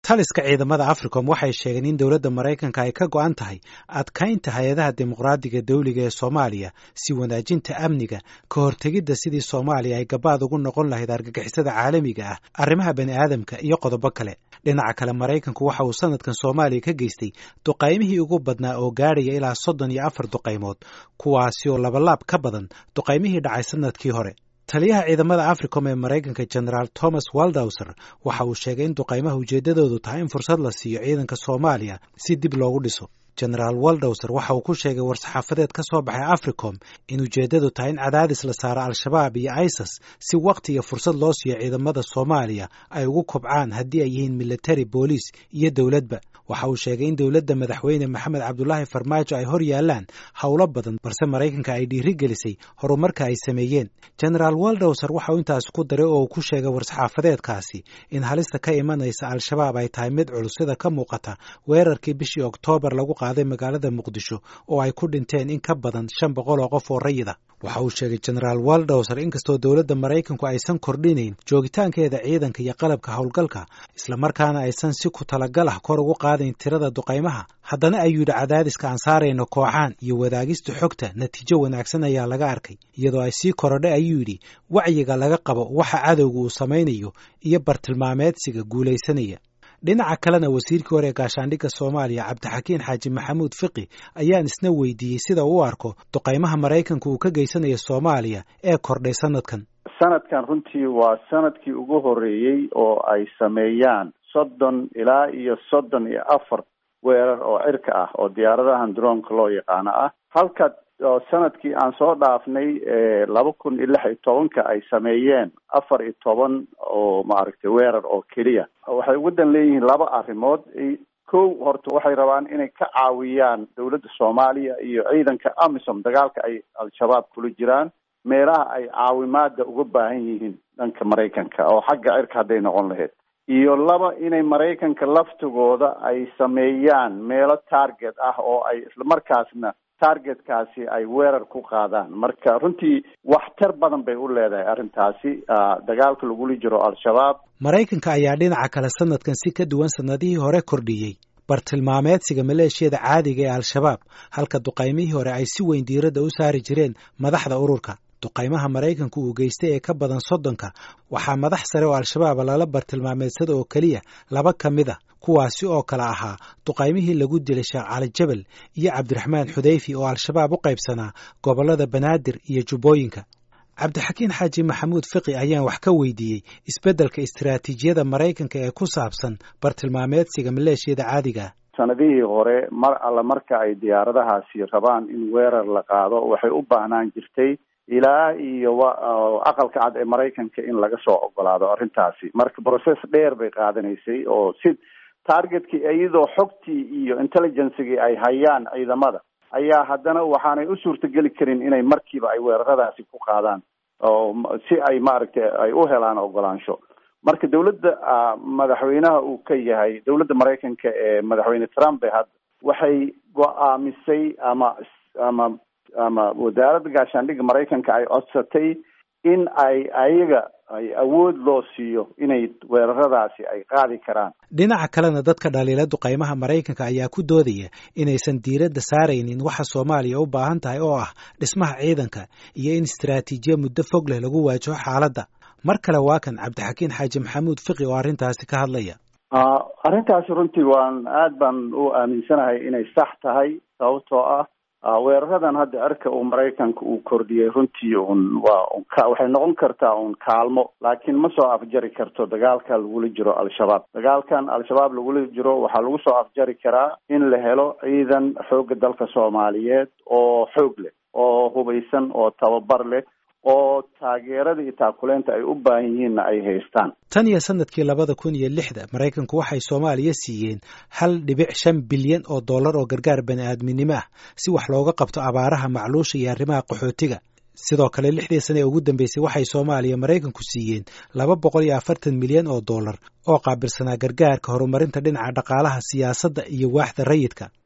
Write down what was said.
taliska ciidamada africom waxay sheegeen in dowladda maraykanka ay ka go'an tahay adkaynta hay-adaha dimuqraadiga dawliga ee soomaaliya si wanaajinta amniga ka hortegidda sidii soomaaliya ay gabaad ugu noqon lahayd argagixisada caalamiga ah arrimaha bani aadamka iyo qodobo kale dhinaca kale maraykanku waxa uu sanadkan soomaaliya ka geystay duqaymihii ugu badnaa oo gaadhaya ilaa soddon iyo afar duqaymood kuwaasi oo labalaab ka badan duqaymihii dhacay sanadkii hore taliyaha ciidamada africom ee maraykanka generaal thomas waldowser waxa uu sheegay in duqaymaha ujeeddadoodu tahay in fursad la siiyo ciidanka soomaaliya si dib loogu dhiso generaal waldowser waxa uu ku sheegay war-saxaafadeed ka soo baxay africom in ujeeddadu tahay in cadaadis la saaro al-shabaab iyo isis si wakhti iyo fursad loo siiyo ciidamada soomaaliya ay ugu kobcaan haddii ay yihiin military booliis iyo dowladba waxa uu sheegay in dowladda madaxweyne maxamed cabdulaahi farmaajo ay hor yaalaan howlo badan balse maraykanka ay dhiiri gelisay horumarka ay sameeyeen generaal waldowser waxa uu intaas ku daray oo uu ku sheegay war-saxaafadeedkaasi in halista ka imanaysa al-shabaab ay tahay mid culus sida ka muuqata weerarkii bishii oktoobar lagu qaaday magaalada muqdisho oo ay ku dhinteen in ka badan shan boqol oo qof oo rayida waxa uu sheegay generaal waldowser inkastoo dowladda maraykanku aysan kordhinayn joogitaankeeda ciidanka iyo qalabka howlgalka islamarkaana aysan si ku talagal ah kor ugu qaadayn tirada duqaymaha haddana ayuu yidhi cadaadiska aan saarayno kooxaan iyo wadaagista xogta natiijo wanaagsan ayaa laga arkay iyadoo ay sii korodhay ayuu yidhi wacyiga laga qabo waxa cadowga uu samaynayo iyo bartilmaameedsiga guulaysanaya dhinaca kalena wasiirkii hore ee gaashaandhigga soomaaliya cabdixakiin xaaji maxamuud fiqi ayaan isna weydiiyey sida uu u arko duqaymaha maraykanka uu ka geysanayo soomaaliya ee kordhay sanadkan sanadkan runtii waa sanadkii ugu horreeyey oo ay sameeyaan soddon ilaa iyo soddon iyo afar weerar oo cirka ah oo diyaaradahan droonka loo yaqaano ah halka oo sanadkii aan soo dhaafnay laba kun iyo lix iyo tobanka ay sameeyeen afar iyo toban oo maaragtay weerar oo keliya waxay ugu dan leeyihiin laba arrimood kow horta waxay rabaan inay ka caawiyaan dowladda soomaaliya iyo ciidanka amisom dagaalka ay al-shabaab kula jiraan meelaha ay caawimaada uga baahan yihiin dhanka maraykanka oo xagga cirka hadday noqon lahayd iyo laba inay maraykanka laftigooda ay sameeyaan meelo target ah oo ay islamarkaasna targetkaasi ay weerar ku qaadaan marka runtii waxtar badan bay u leedahay arrintaasi dagaalka lagula jiro al-shabaab maraykanka ayaa dhinaca kale sanadkan si ka duwan sanadihii hore kordhiyey bartilmaameedsiga maleeshiyada caadiga ee al-shabaab halka duqaymihii hore ay si weyn diiradda u saari jireen madaxda ururka duqaymaha maraykanku uu geystay ee ka badan soddonka waxaa madax sare oo al-shabaab lala bartilmaameedsada oo keliya laba ka mid a kuwaasi oo kale ahaa duqaymihii lagu dilay sheekh cali jabal iyo cabdiraxmaan xudayfi oo al-shabaab u qaybsanaa gobollada banaadir iyo jubbooyinka cabdixakiin xaaji maxamuud fiqi ayaan wax ka weydiiyey isbeddelka istiraatiijiyada maraykanka ee ku saabsan bartilmaameedsiga maleeshiyada caadiga ah sanadihii hore mar alla marka ay diyaaradahaasi rabaan in weerar la qaado waxay u baahnaan jirtay ilaa iyo aqalka cad ee maraykanka in laga soo ogolaado arrintaasi marka process dheer bay qaadanaysay oo si targetkii iyadoo xogtii iyo intelligencegii ay hayaan ciidamada ayaa haddana waxaanay u suurtageli karin inay markiiba ay weeraradaasi ku qaadaan oo si ay maaragtay ay u helaan ogolaansho marka dawladda madaxweynaha uu ka yahay dawladda maraykanka ee madaxweyne trump e hadda waxay go-aamisay ama ama ama wasaaradda gaashaandhigga maraykanka ay codsatay in ay ayaga ay awood loo siiyo inay weeraradaasi ay qaadi karaan dhinaca kalena dadka dhaliila duqaymaha maraykanka ayaa ku doodaya inaysan diiradda saaraynin waxa soomaaliya u baahan tahay oo ah dhismaha ciidanka iyo in istaraatiijiya muddo fog leh lagu waajaho xaaladda mar kale waa kan cabdixakiin xaaji maxamuud fiqi oo arrintaasi ka hadlaya arrintaasi runtii waan aad baan u aaminsanahay inay sax tahay sababtoo ah weeraradan hadda cirka uu maraykanka uu kordhiyey runtii un waa waxay noqon kartaa un kaalmo laakiin ma soo afjari karto dagaalka lagula jiro al-shabaab dagaalkan al-shabaab lagula jiro waxaa lagu soo afjari karaa in la helo ciidan xoogga dalka soomaaliyeed oo xoog leh oo hubaysan oo tababar leh oo taageerada iyo taakuleynta ay u baahan yihiinna ay haystaan tan iyo sanadkii labada kun iyo lixda maraykanku waxay soomaaliya siiyeen hal dhibic shan bilyan oo dollar oo gargaar bani aadminimo ah si wax looga qabto abaaraha macluusha iyo arrimaha qaxootiga sidoo kale lixdii sane ee ugu dambeysay waxay soomaaliya maraykanku siiyeen laba boqol iyo afartan milyan oo dollar oo qaabilsanaa gargaarka horumarinta dhinaca dhaqaalaha siyaasadda iyo waaxda rayidka